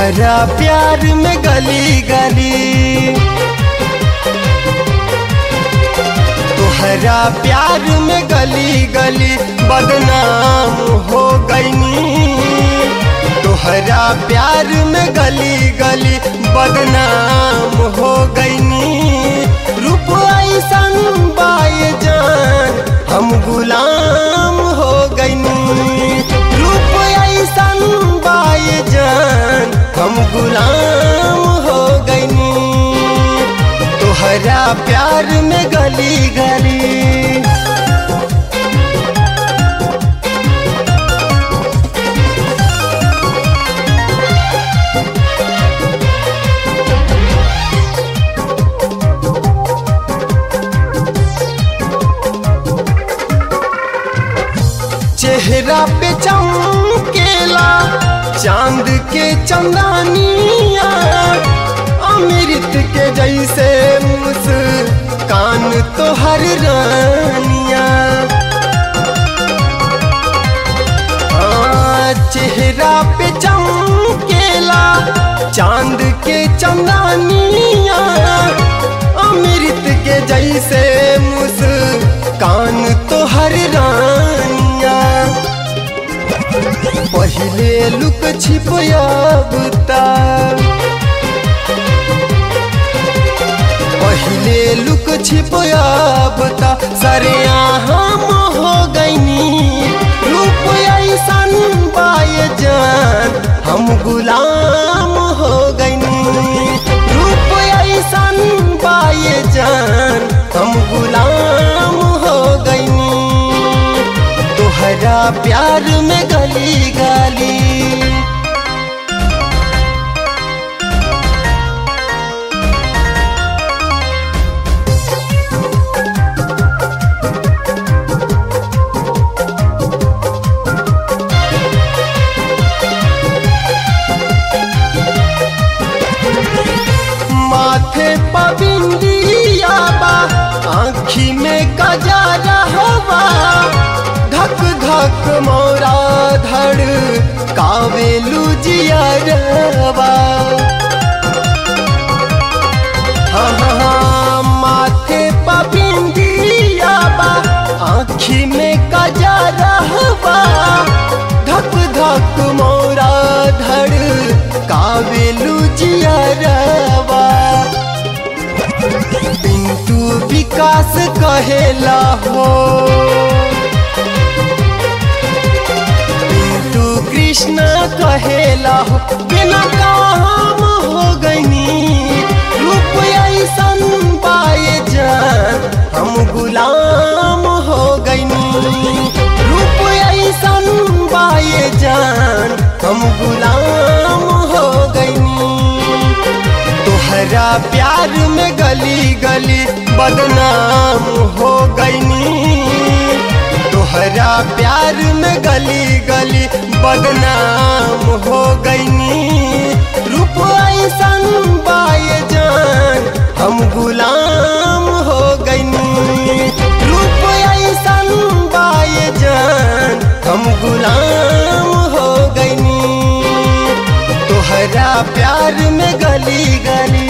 तोहरा प्यार में गली गली तोहरा प्यार में गली गली बदनाम हो गईनी तोहरा प्यार में गली गली बदनाम हो गईनी रूप ऐसन बाय जान हम गुलाम हो गईनी रूप ऐसन बाय जान हम गुलाम हो गईनी तोहरा प्यार में गली गली चेहरा पे चमकेला चांद के चंदानिया अमृत के जैसे मुस्कान तो हर रानिया हाँ, चेहरा पे चमकेला चांद के चंदानिया अमृत के जैसे मुस्कान तो हर रानिया पहले लुक छिपयाबता पहले लुक छिपयाबता सरे हम हो गईनी रूप ऐसन बाय जान हम गुलाम हो गईनी रूप ऐसन बाय जान हम गुलाम हो गईनी तोहरा प्यार में गली गली माथे पबिंदिया बा आँखी में कजारा हवा धक धक मोरा धड़ कावेलू जियरवा हाँ हाँ हाँ माथे पबिंदिया बा आँखी में कजारा हवा धक धक मोरा धड़ कावेलू जियरवा पिंटू विकास कहेला हो पिंटू कृष्ण कहेला हो बिना काम हो गईनी रूप ऐसन पाए जान हम गुलाम हो गईनी रूप ऐसन पाए जान हम गुलाम हो गईनी तोहरा प्यार में गली गली बदनाम हो गईनी तोहरा प्यार में गली गली बदनाम हो गईनी रूप ऐसन बाय जान हम गुलाम हो गईनी रूप ऐसन बाय जान हम गुलाम हो गईनी तोहरा प्यार में गली गली